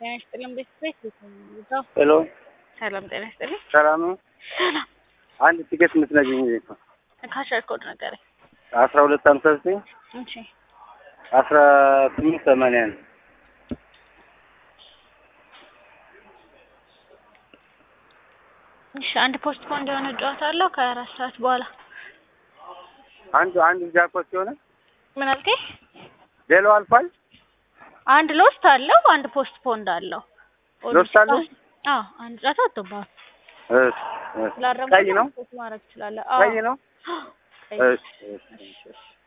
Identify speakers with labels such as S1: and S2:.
S1: ጤና ይስጥልኝ ቤተሰብ ይዘው
S2: ሄሎ
S1: ሰላም ጤና ይስጥልኝ።
S2: ሰላም ነው።
S1: ሰላም
S2: አንድ ቲኬት የምትነግኝ
S1: ካሸር ኮድ ነገረኝ።
S2: አስራ ሁለት ሀምሳ ዘጠኝ
S1: እሺ
S2: አስራ ስምንት ሰማንያ ነው።
S1: እሺ አንድ ፖስት ፖንድ የሆነ ጨዋታ አለው ከአራት ሰዓት በኋላ
S2: አንዱ አንዱ ጃኮት ሲሆነ
S1: ምን አልከኝ?
S2: ሌላው አልፏል።
S1: አንድ ሎስት አለው አንድ ፖስት ፖንድ አለው።
S2: ሎስት አለው?
S1: አዎ አንድ ጨዋታ ወጥቶብሃል።
S2: እሺ፣ እሺ።
S1: ስላረሙ
S2: ቀይ ነው
S1: ማድረግ ትችላለህ።
S2: ቀይ ነው።
S1: ቀይ
S2: እሺ፣ እሺ።
S1: እሺ፣ እሺ።